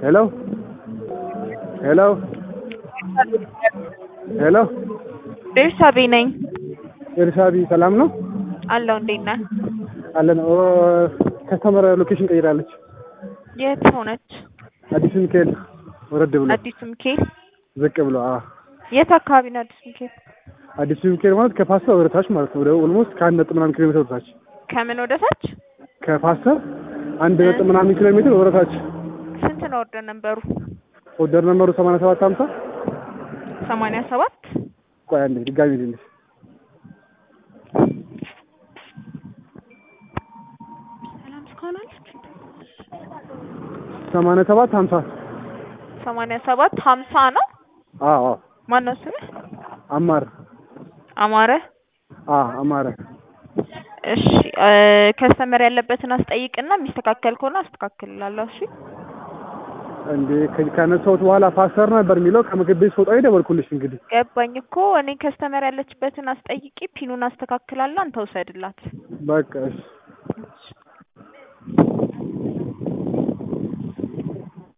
ሄሎ ሄሎ ሄሎ ቤርሳቤ ነኝ ኤርሳቢ ሰላም ነው አለው። እንዴት ነህ? አለን። ኦ ከስተመር ሎኬሽን ቀይራለች። የት ሆነች? አዲስ ሚካኤል ወረድ ብሎ አዲሱ ሚካኤል። ዝቅ ብሎ አ የት አካባቢ ነው አዲሱ ሚካኤል? አዲሱ ሚካኤል ማለት ከፓስተር ወደ ታች ማለት ነው። ወደ ኦልሞስት ከአንድ ነጥብ ምናምን ኪሎ ሜትር ወደ ታች ከምን ወደ ታች? ከፓስተር አንድ ነጥብ ምናምን ኪሎ ሜትር ወደ ታች። ስንት ነው ወርደ ነበሩ? ኦርደር ነምበሩ 87 50 ሰማንያ ሰባት ቆይ አንዴ ድጋሚ ልልሽ ሰላም እስካሁን አለች። 87 50 ሰማንያ ሰባት ሀምሳ ነው። አዎ አዎ ማነው ስምህ? አማር አማረ። አ አማረ እሺ ከስተመር ያለበትን አስጠይቅና የሚስተካከል ከሆነ አስተካክልላለሁ። እሺ እንዴ ከ- ካነሳሁት በኋላ ፓስተር ነበር የሚለው ከምግብ ቤት ስወጣ ደወልኩልሽ። እንግዲህ ገባኝ እኮ እኔ ከስተመር ያለችበትን አስጠይቂ፣ ፒኑን አስተካክላለሁ። አንተ ውሰድላት። በቃ እሺ እሺ